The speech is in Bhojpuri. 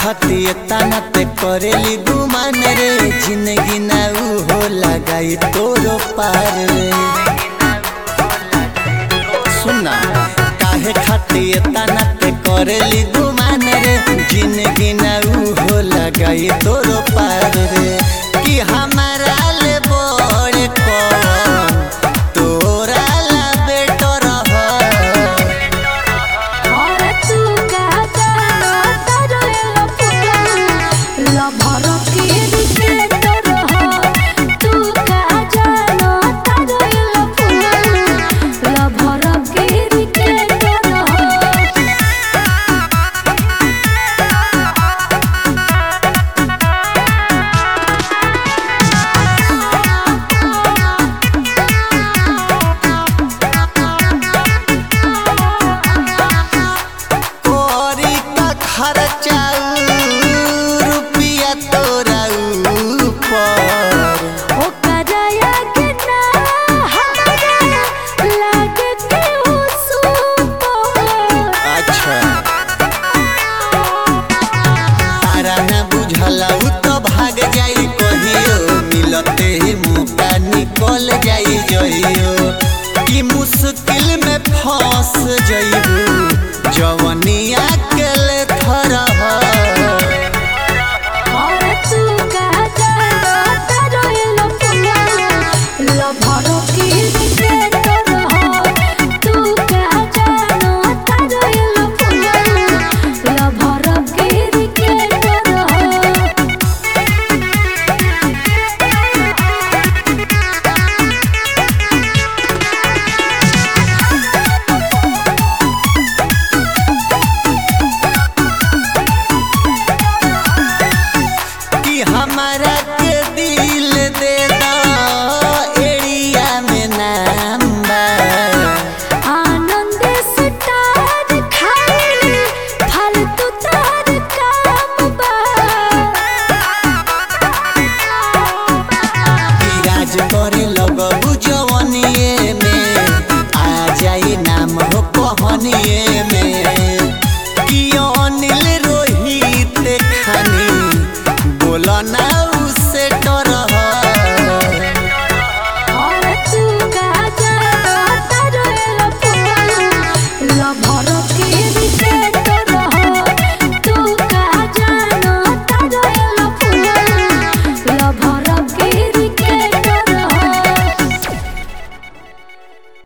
खाती तना ते करेली गुमान रे जिंदगी ना ऊ हो लगाई तोरो पार रे सुना काहे खाती तना ते करेली गुमान रे जिंदगी ना ऊ हो लगाई तोरो पार रे कि हमारा ले बड़े कौन तोरा ला बेटर हो और तू का जानो तारो एलो पुरा लभर के रिकेटर हो तू का जानो तारो एलो पुरा लभर के रिकेटर हो कोरी का खर्चा रुपया तोरा ऊपर ओ कराया के ना हमारा लागे के हो सुपर अच्छा तारा न बुझला उ तो भाग जाई कहियो मिलते ही मौका निकल जाई जइयो कि मुश्किल में फंस जइबू जवनिया के ले थरह और तू का जानो तारो एलो पुरा लभर